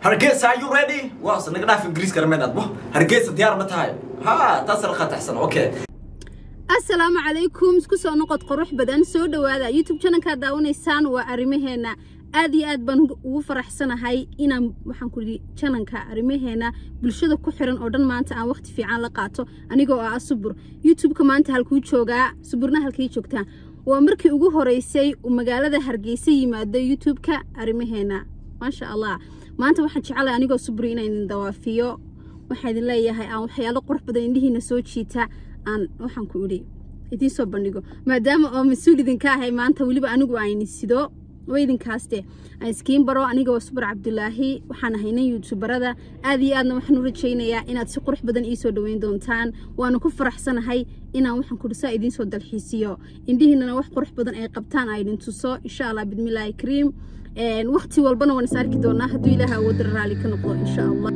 hargeysa are you ready waa naga dhaaf ingiriiska rameed adbo hargeysa diyaar ma tahay ha taas la qataxsan okay asalaamu calaykum isku soo noqod qurux badan soo dhowaada youtube channelkaad daawanaysaan waa arrimaheena aad iyo aad baan ugu faraxsanahay inaan waxaan ku yidhi jananka arrimaheena bulshada ku xiran oo dhan maanta aan waqti fiican la qaato anigoo ah subur youtubeka maanta halkuu joogaa suburna halkay joogtaa waa markii ugu horeysay uu magaalada hargeysa yimaado youtubeka arrimaheena maasha allah maanta waxaan jecelahay anigoo suburi inaan idin dawaafiyo waxaa idin leeyahay aan waxyaalo qurux badan indhihiina soo jiita aan waxaan ku idhi idiin soo bandhigo maadaama oo mas-uul idinka ahay maanta weliba anigu ayni sido waa idinkaaste aan iskiin baro aniga waa subur cabdulaahi waxaan ahayna youtuberada aad iyo aadna waxaan u rajaynayaa inaad si qurux badan iisoo dhaweyn doontaan waana ku faraxsanahay inaan waxaan kudhisaa idiin soo dalxiisiyo indhihiinana wax qurux badan ay qabtaan aa idin tuso insha allah bidmillaahi kariim waqti walbana waan is arki doonaa hadduu ilaaha awoodara raali ka noqdo insha allah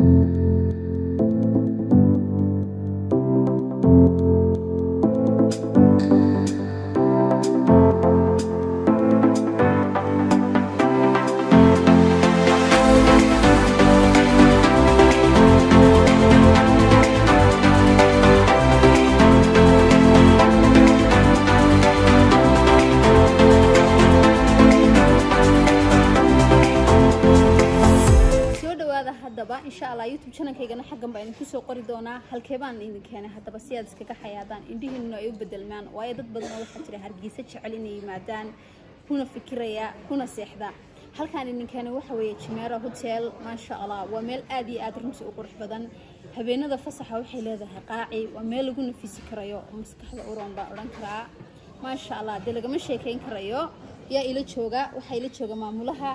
insha allah youtube channelkaygana xaggan baa idinku soo qori doonaa halkee baan idin keenay haddaba si aad iskaga xayaadaan indhihiinuna ay u bedelmaan waayo dad badan oo waxaa jira hargeysa jecel inay yimaadaan kuna fikiraya kuna seexda halkaan idin keenay waxa weeye jimeera hotel maasha allah waa meel aad iyo aad runtii u qurux badan habeenada fasaxa waxay leedahay qaaci waa meel lagu nafisi karayo oo maskaxda uroon baan odhan karaa maasha allah dee lagama sheekayn karayo yaa ila jooga waxaa ila jooga maamulaha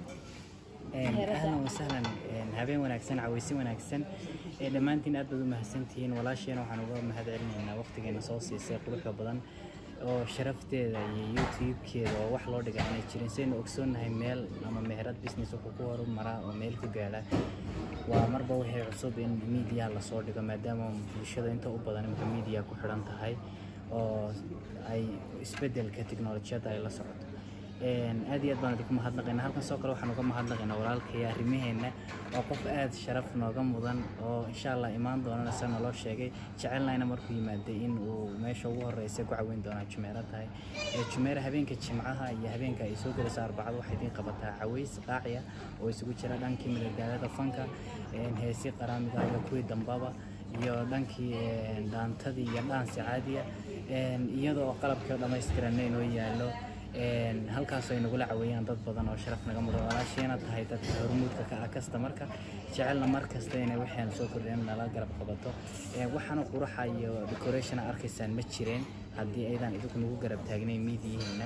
ahlan wasahlan habeen wanaagsan caweysi wanaagsan dhammaantiin aad baad u mahadsantihiin walaasheena waxaan uga mahad celinaynaa waqtigeena soo siisay quruxda badan oo sharafteeda iyo youtube-keeda oo wax loo dhiga aanay jirin saynu ogsoonnahay meel ama meherad business wuxuu ku horumaraa oo meel ku gaadha waa marba wixii cusub in miidiyaha lasoo dhigo maadaama bulshada inta u badan imka miidiya ku xidhan tahay oo ay isbeddelka tiknolojiyadda ay la socoto aad iyo aad baan idinku mahadnaqaynaa halkan soo kale waxaan uga mahadnaqaynaa walaalkaya arrimaheenna waa qof aad sharaf nooga mudan oo insha allah imaan doonana sa naloo sheegay jecelnayna markuu yimaaday in uu meesha ugu horeysa ku caweyn doonaa jumeera tahay jumeera habeenka jimcaha iyo habeenka ay soo gelayso arbacada waxay idiin qabataa caweys qaaciya oo isugu jira dhankii madadaalada fanka heesi qaraamiga iyo kuwii dambaba iyo dhankii dhaantadii iyo dhaansi caadiya iyadoo qalabkii dhammaystiranna inoo yaallo halkaasoo ay nagula caweeyaan dad badan oo sharaf naga mudan walaasheena tahay dadka hormuudka ka ah kastamarka jecelna mar kasta inay waxayna soo kordheen nala garab qabato waxaana quruxa iyo decorationa arkaysaan ma jireen haddii aydan idinku nagu garab taagnay miidiyihiina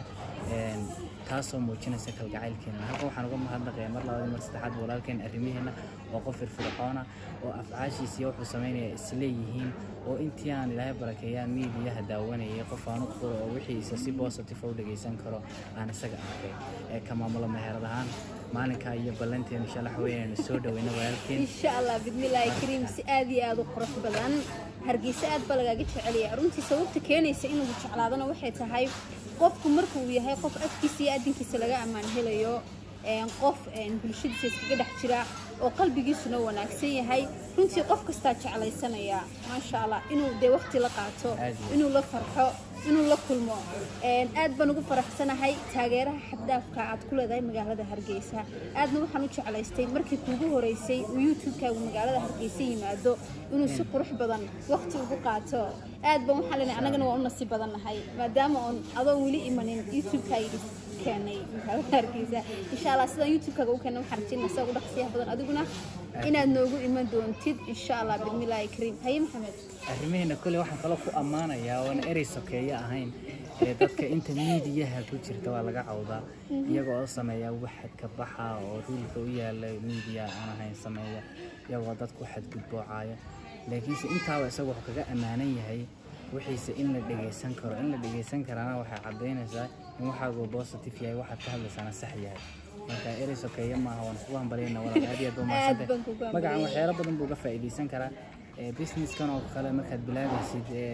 taasoo muujinaysa kalgacaylkeena halkan waxaan uga mahadnaqaya mar labaad mar saddexaad walaalkeen arrimaheena oo qof firfircoona oo afcaashiisa iyo wuxuu samaynaya isleeyihiin oo intii aan ilaahay barakeeyaan miidiyaha daawanayay qof aan u qoro oo wixiisa si positive u dhagaysan karo aan isaga arkay ee ka maamulo meherad ahaan maalinkaa iyo ballanteena insha allah waxaweynaanu soo dhaweyna walaalkeen insha allah bidmillaahi kariim si aad iyo aad u qurux badan hargeysa aad baa lagaaga jecelaya runtii sababta keenaysa inuu jeclaadana waxay tahay qofku marka uu yahay qof afkiisa iyo adinkiisa laga ammaan helayo qof bulshadiisa iskaga dhex jira oo qalbigiisuna wanaagsan yahay runtii qof kastaa jeclaysanaya maasha allah inuu dee waqti la qaato inuu la farxo inuu la kulmo aad baan ugu faraxsanahay taageeraha xaddaafka aad ku leedahay magaalada hargeysa aadna waxaan u jeclaystay markii kuugu horeysay uu youtube-kaagu magaalada hargeysa yimaado inuu si qurux badan waqti ugu qaato aad baan waxaan leenahay annagana waa u nasiib badannahay maadaama oon adoon weli imanin youtube-kaaga keenay magaalada hargeysa insha allah sidaan youtube-kaaga u keenay waxaan rajaynaa saa ugu dhaqsiyaha badan adiguna inaad noogu iman doontid insha allah bidmillaahi kariim haye maxamed arrimaheena kole waxaan kaloo ku ammaanayaa oona erey sokeeye ahayn ee dadka inta miidiyaha ku jirta waa laga cawdaa iyagoo oo sameeya waxad ka baxa oo ruulka u yaala miidiya aan ahayn sameeya iyagoo dadku xadgudboocaya laakiinse intaaba isagu wuxuu kaga ammaanan yahay wixiise in la dhegaysan karo in la dhegaysan karaana waxay caddaynaysaa in waxaagu positive yahay waxaad ka hadlaysaana sax yahay marka erey sokeeye maaha waan kugu hambalyayna walaal aad iyo aad baa mahadsantahay magacan waxyaalo badan buu ga faa'iidaysan karaa businesskan oo kale markaad bilaabaysid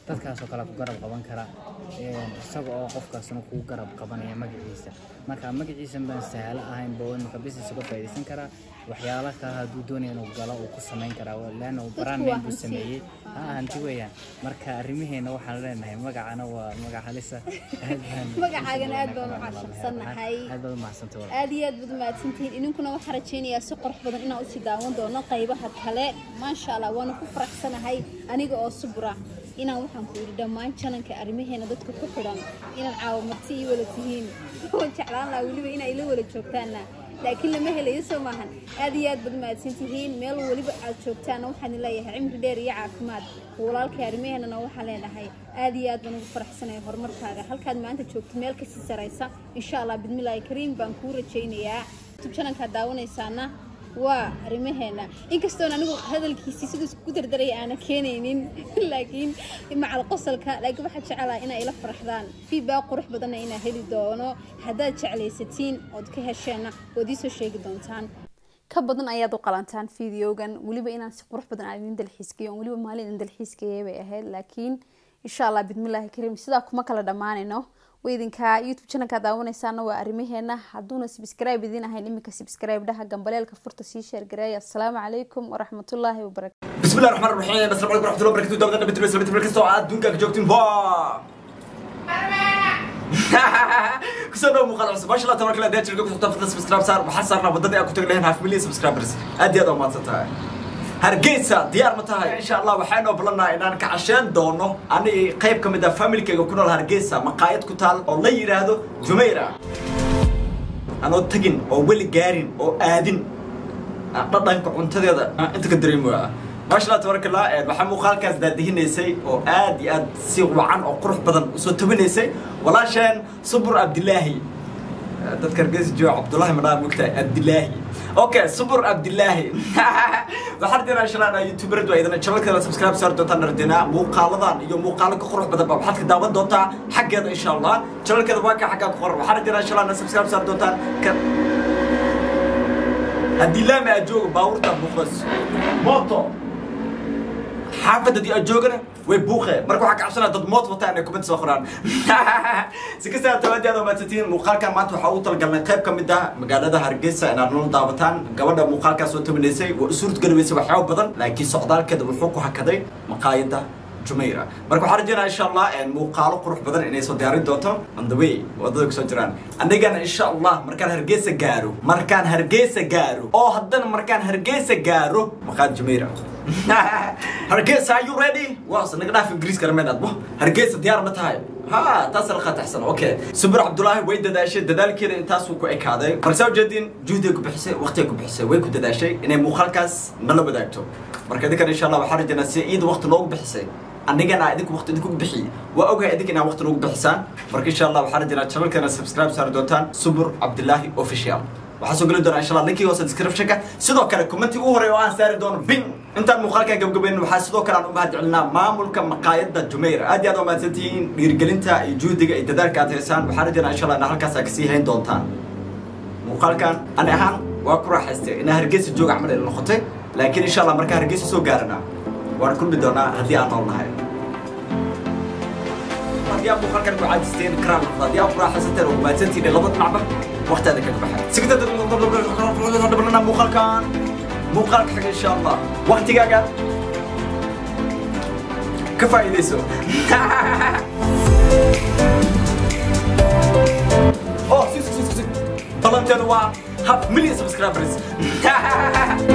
dadkaasoo kale ku garab qaban kara een, isaga oo qofkaasna kuu garab qabanaya magaciisa marka magaciisa baan sahalo ahayn boo imika business uga faa'iidaysan karaa waxyaalo kale hadduu doonaya inuu galo uu ku samayn karaa leanna uu brand waa name buu hanti. sameeyey ha hanti weeyaan marka arrimaheena waxaan leenahay magacana waa magac halisa aad baan- Magacaagana aad baan u caashaqsanahay. aad baad u mahadsantay walaal. aad iyo aad baad umahadsantihiin idinkuna waxaan rajaynayaa si qurux badan inaan usii daawan doono qaybaha kale maasha allah waana ku faraxsanahay aniga oo subra inaan waxaan ku yidhi dhammaan jananka arrimaheena dadka ku xidhan inaan caawamarti ii wala tihiin oo jeclaan lahaa weliba inay ila wala joogtaanna laakiin lama helayo soo maahan aad iyo aad baad umahadsan tihiin meel weliba aad joogtaanna waxaan leeyahay cimri dheer iyo caafimaad walaalkay arrimaheenana waxaan leenahay aad iyo aad baan ugu faraxsanahay horumarkaaga halkaad maanta joogto meel kasii saraysa insha allah bidmillaahi kariim baan kuu rajaynayaa youtube channelkaad daawanaysaana waa arrimaheena inkastoon anigu hadalkiisii siduu isku dardaraya aana keenaynin laakiin macal qosolka laakiin waxaad jecelaha inay ila faraxdaan feedback qurux badanna inaa heli doono haddaad jeclaysatiin ood ka hesheenna waad iisoo sheegi doontaan ka badan ayaad u qalantaan videogan weliba inaan si qurux badan aan idin dalxiiskayo oon weliba maalin idin dalxiiskayay bay ahayd laakiin insha allah bidmillaahi kariim sidaa kuma kala dhammaanayno weydinka youtube channelka daawanaysaana waa arrimaheena hadduuna subscribe idin ahayn iminka subscribe dhaha gambaleelka furta sii sheergareeya asalaamu calaykum waraxmatullaahi wabarakatu بسم الله الرحمن الرحيم السلام عليكم ورحمه الله وبركاته دابا دابا بس بس بس adduunka ka joogtiin ba kusoo dhaw muuqaal cusub maasha allah tabaraka allah dee jirka kusoo tafta subscribe saar waxaan saarnaa wadadii aan ku tagi lahayn half million subscribers aad iyo aad u mahadsan tahay hargeysa diyaar ma tahay insha allah waxaan ogolanaa inaan ka casheen doono ani qayb ka mid ah familkayga ku nool hargeysa maqaayad ku taal oo la yidhaahdo jumayra anoo tagin oo weli gaarin oo aadin dhadhanka cuntadeeda inta ka dareemoya maasha allah tabaraka allah waxaa muuqaalkaas daadihinaysay oo aad iyo aad si wacan oo qurux badan usoo tabinaysay walaasheen subur abdilaahi dadka hargeysa jooga cabdullaahi madhaa mogtahay abdilaahi okay subur abdilaahi waxaan rajeenaa insha allah youtuberad waa idana channelkeeda subscribe saari doontaan rajeenaa muuqaaladan iyo muuqaalo ka qurux badan ba waxaad ka daawan doontaa xaggeeda insha allah channelkeeda waa ka xaggaa ku qoran waxaan rajeenaa insha allah subscribe saari doontaan ka haddii laami aad joogo baabuurta buuqdas mooto xaafadda haddii aad joogana way buuqe marka waxaa ka cabsanaa dad moot wataa inay kumid soo qoraan si kastaa tawaadi aad umaadsantihiin muuqaalkan maanta waxaa ugu talagalnay qayb ka mid ah magaalada hargeysa inaad nala daawataan gabadha muuqaalkaas soo tabinaysay waa isuurt galaweysay waxyaabo badan laakiin socdaalkeeda wuxuu ku hakaday maqaayadda jumayra marka waxaan rajeynaa insha allah muuqaalo qurux badan inay soo diyaarin doonto on the way wadada kusoo jiraan anigana insha allah markaan hargeysa gaaro markaan hargeysa gaaro oo haddana markaan hargeysa gaaro maqaayad jumayra hargeysa are you ready waa naga dhaaf ingiriiska rameyn adbo hargeysa diyaar ma tahay ha taas la qataxsan okay subir cabdulaahi way dadaashay dadaalkeeda intaasuu ku ekaaday marsaa ujeedin juhdiga ku bixisay waqtiga ku bixisay way ku dadaashay inay muuqaalkaas nala wadaagto marka idinkan insha allah waxaan rajeynaa si iida waqti noogu bixisay anigana idinku waqti idinku bixiy waa ogahay idinka inaa waqti noogu bixisaan marka insha allah waxaan rajeynaa channelkeena subscribe saari doontaan subur cabdulaahi official waxaa soo geli doonaa insha allah linkii hoose descriptionka sidoo kale commenti ugu horey oo aan saari doono bing intaan muuqaalkan gabgabaynin waxaa sidoo kale aan u mahad celinaa maamulka maqaayadda jumayra aad iyo aad u mahadsantihiin dhiirigelinta iyo juhdiga iyo dadaalka aad haysaan waxaan rajeynaa insha allah inaa halkaas aad kasii hayn doontaan muuqaalkan ani ahaan waa ku raaxaystay inaa hargeysa jooga camal ila noqotay laakiin insha allah markaa hargeysa soo gaarana waan kulmi doonaa haddii aan nool nahay haddii aad muuqaalkan ku caajisteen karaan noqdo haddii aad ku raaxaysateen oo mahadsantihiin laba dhinacba waqtiaada kaga baxay sigtadhabalana muuqaalkan muuqaalka xiga insha allah waqtigaaga ka faa'iidayso oh si si si si balanteenu waa half million subscribers